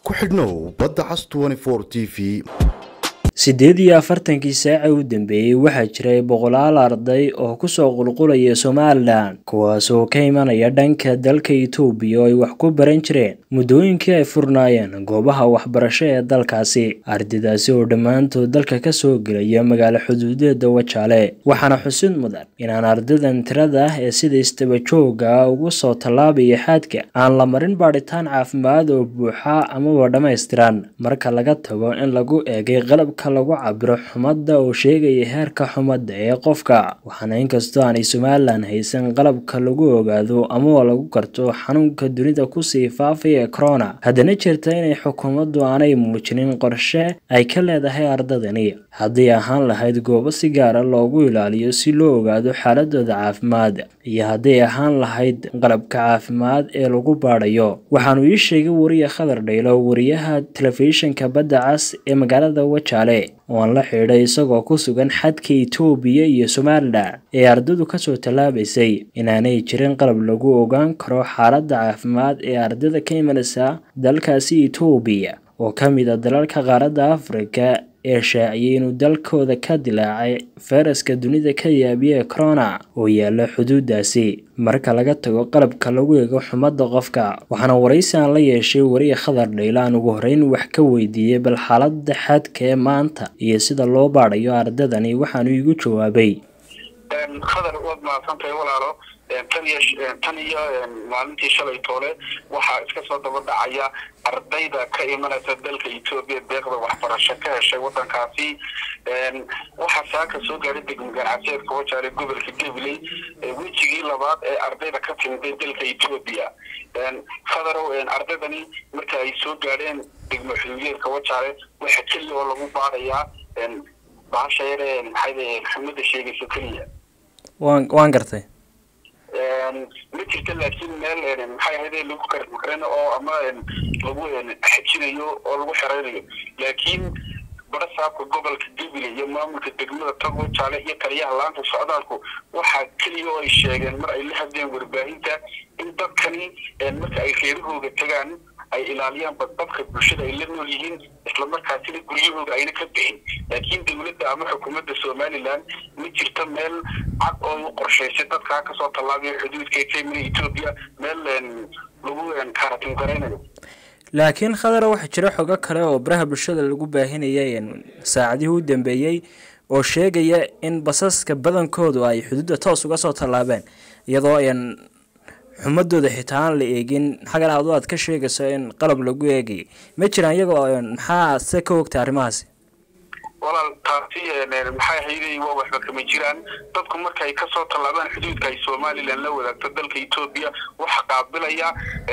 ku xidhnow badda cas t v siddeed iyo afartankii saaca u dambeeyey waxaa jiray boqolaal arday oo kusoo qulqulaya somalilan kuwaas oo ka imanaya dhanka dalka itoobiya oo ay wax ku baran jireen muddooyinkii ay furnaayeen goobaha waxbarasho ee dalkaasi ardaydaasi oo dhammaantood dalka kasoo gelaya magaalo xuduudeeda wajaale waxaana xusid mudan inaan ardaydan tirada ah ee sida istabajooga ah ugu soo tallaabaya xaadka aan la marin baadhitaan caafimaad oo buuxa amaba dhammaystiran marka laga tago in lagu eegay qalabka lagu cabiro xumadda oo sheegaya heerka xumadda ee qofka waxaana inkastoo aanay somalilan haysan qalabka lagu ogaado amaba lagu garto xanuunka dunida kusii faafaya ee corona haddana jirta inay xukuumaddu aanay muujinin qorshe ay ka leedahay ardadani hadday ahaan lahayd goobo si gaara loogu ilaaliyo si loo ogaado xaaladooda caafimaad iyo hadday ahaan lahayd qalabka caafimaad ee lagu baadhayo waxaanu ii sheegay wariye khadar dhaylo wariyaha telefishinka badda cas ee magaalada wajaale oo aan la xidhay isagoo ku sugan xadka itoobiya iyo somalilan ee ardadu kasoo tallaabaysay inaanay jirin qalab lagu ogaan karo xaaladda caafimaad ee ardada ka imanaysa dalkaasi itoobiya oo ka mid a dalalka qaaradda afrika ee shaaciyay inuu dalkooda ka dilaacay fayraska dunida ka yaabiya ee corona oo yaala xuduudaasi marka laga tago qalabka lagu eego xumadda qofka waxaana waraysi aan la yeeshay wariye khadar dhayla aan ugu horeyn wax ka weydiiyey bal xaaladda xadka ee maanta iyo sida loo baadhayo ardadani waxaanu iigu jawaabay khadar waad mahadsantahay walaalo tan iyo tan iyo maalintii shalay toole waxaa iska soo daba dhacaya ardayda ka imanaysa dalka etoobiya deeqda waxbarasho ka heshay wadankaasi waxaa saaka soo gaadhay degmo ganacsiyeedka wajaale gobolka gabiley wejigii labaad ee ardayda ka timiday dalka etoobiya khadarow ardaydani marka ay soo gaadheen degmo xuduudeedka wajaale waxa keliya oo lagu baadayaa bahasha yare maxay xumada sheegayso keliya wan waan gartay ma jirta laakiin meel maxay ahayd lagu karin oo ama lagu xajinayo oo lagu xereynayo laakiin barasaabka gobolka gabiley iyo maamulka degmada tago jaale iyo taliyaha laanta socdaalku waxaa keliya oo ay sheegeen mar ay la hadleen warbaahinta in dadkani marka ay reerahooga tagaan ay ilaaliyaan badbadka bulshada ay la nool yihiin islamarkaasina guryahooda ayna ka bixin laakiin dowladda ama xukuumadda somalilan ma jirto meel cad oo u qorshaysay dadkaa kasoo tallaabaya xuduudka kamina etoobiya meel lagu kaaratin garaynayo laakiin khadara waxaa jira xogo kale oo baraha bulshada lagu baahinayay saacadihii u dambeeyey oo sheegaya in basaska badankoodu ay xuduudda toos uga soo tallaabeen iyadoo xumadooda xitaa aan la eegin xagan aad aad ka sheegayso in qalab lagu eegay ma jiraan iyagoo maxaa se ka ogta arrimahaasi walaal taasi maxay ahayday waa waxba kama jiraan dadku markay kasoo tallaabaan xuduudka ay somalilan la wadaagto dalka etoobiya waxa qaabilaya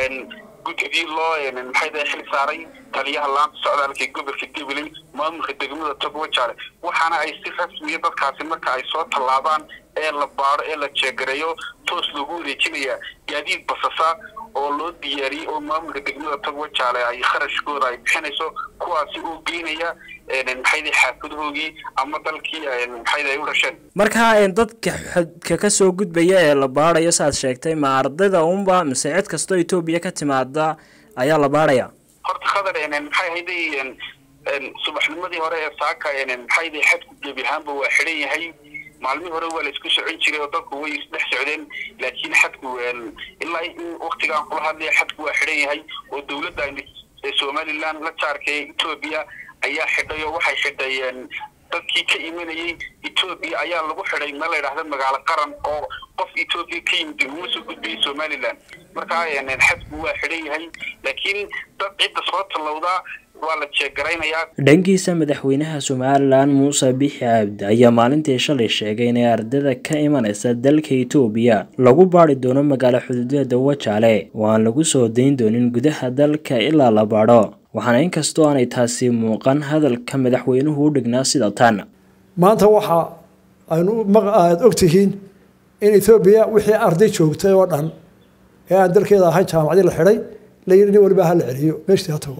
guddigii loo maxay xil saaray taliyaha laanta socdaalka ee gobolka gabiley maamulka degmada togwajaale waxaana ay si rasmiya dadkaasi marka ay soo tallaabaan ee la baado ee la jeegareeyo toos loogu wareejinaya gaadiid basasa oo loo diyaariyey oo maamulka degmada togwajaale ay kharashkooda ay bixinayso kuwaasi oo geynaya maxayda xaafadahoogii ama dalkii maxayda ay u dhasheen marka dadka xadka kasoo gudbaya ee la baadayo saaad sheegtay ma ardayda unba mise cid kastoo etoobiya ka timaada ayaa la baadhaya horta khadar maxay ahayday subaxnimadii hore ee saaka maxayda xadku gebi ahaanba waa xidhan yahay maalmihii hore waa la isku socon jiray oo dadku way isdhex socdeen laakiin xadku ilaa in waktigaan kula hadlaya xadku waa xidhan yahay oo dowladda somalilan la jaarka ee etoobiya ayaa xidhay oo waxay xidhayeen dadkii ka imanayay etoobiya ayaa lagu xidhay meel la yidhahda magaalo qaran oo qof etoobiya ka yimid uma soo gudbayay somalilan markaa xadku waa xidhan yahay laakiin dad cidda soo tallowdaa waa la jeegaraynayaa dhankiisa madaxweynaha somalilan muuse bixi cabdi ayaa maalintii shalay sheegay inay ardada ka imanaysa dalka etoobiya lagu baadhi doono magaalo xuduudeeda wajaale oo aan lagu soo dayn doonin gudaha dalka ilaa la baadho waxaana inkastoo aanay taasi muuqan hadalka madaxweynuhu u dhignaa sida tan maanta waxa aynu aada ogtihiin in etoobiya wixii arday joogtay oo dhan ee aan dalkeeda ahayn jaamacadii la xidhay la yidhi nin waliba ha la celiyo meeshtii ha tago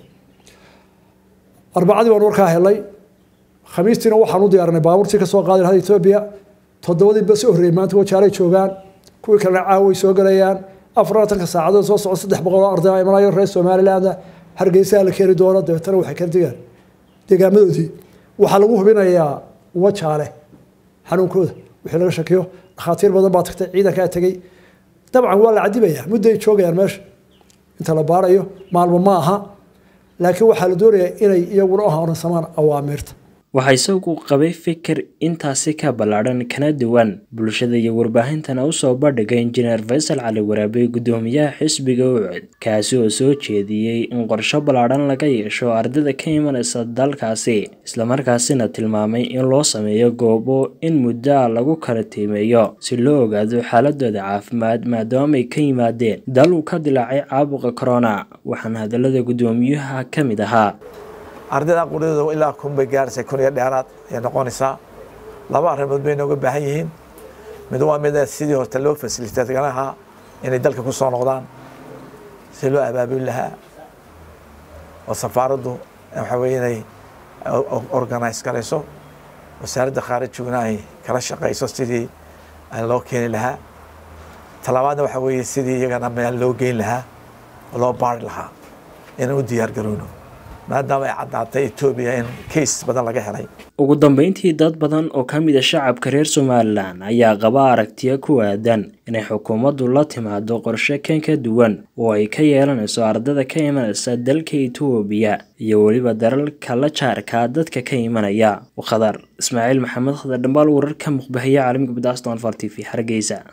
arbacadii baan warkaa helay khamiistiina waxaan u diyaarinay baabuurtii ka soo qaadi lahayd etoobiya toddobadii bas horreeyey maanta wajaalay joogaan kuwii kalena caaway soo galayaan afar labaatanka saacadood soo socda saddex boqol oo arday imanayo reer somaliland hargeysaa la keeni doono dabeetana waxay kala degaan deegaamadoodii waxaa lagu hubinayaa wajaale xanuunkooda wixii laga shakiyo dhakhaatiir badan baa tagtay ciidankaa tegey dabcan waa la cadibayaa mudday joogayaan meesha inta la baarayo maalmo ma aha laakiin waxaa la doonayaa inay iyaguna u horansamaan awaamiirta waxaa isagu qabay fikir intaasi ka ballaadhan kana duwan bulshada iyo warbaahintana usoo bandhigay injineer faysal cali waraabe guddoomiyaha xisbiga ucud kaasi oo soo jeediyey in qorsho ballaadhan laga yeesho ardayda ka imanaysa dalkaasi islamarkaasina tilmaamay in loo sameeyo goobo in muddoa lagu kala tiimeeyo si loo ogaado xaaladooda caafimaad maadaama ay ka yimaadeen dal uu ka dilaacay caabuqa corona waxaana hadalada guddoomiyuha ka mid ahaa ardayda qudhadooda ilaa kun bay gaaraysa kun iyo dheeraad ayay noqonaysaa laba arrimood bay nooga baahan yihiin mid waa mid sidii horta loo fasiliteetgan lahaa inay dalka ku soo noqdaan si loo abaabuli lahaa oo safaaraddu waxa weye inay organise garayso wasaaradda khaarijiguna ay kala shaqayso sidii loo keeni lahaa talabaadna waxa weeye sidii iyagana meel loo geyn lahaa oo loo baari lahaa inaan u diyaar garowno maadaama ay caddaatay etoobiya in kays badan laga helay ugu dambeyntii dad badan oo ka mid a shacabka reer somalilan ayaa qaba aragtiyo ku aadan inay xukuumaddu la timaado qorshe kan ka duwan oo ay ka yeelanayso ardada ka imanaysa dalka etoobiya iyo weliba dalalka la jaarka dadka ka imanaya khadar ismaaciil maxamed khadar dhambaal wararka muqbahiya caalamiga badaston far t v hargeysa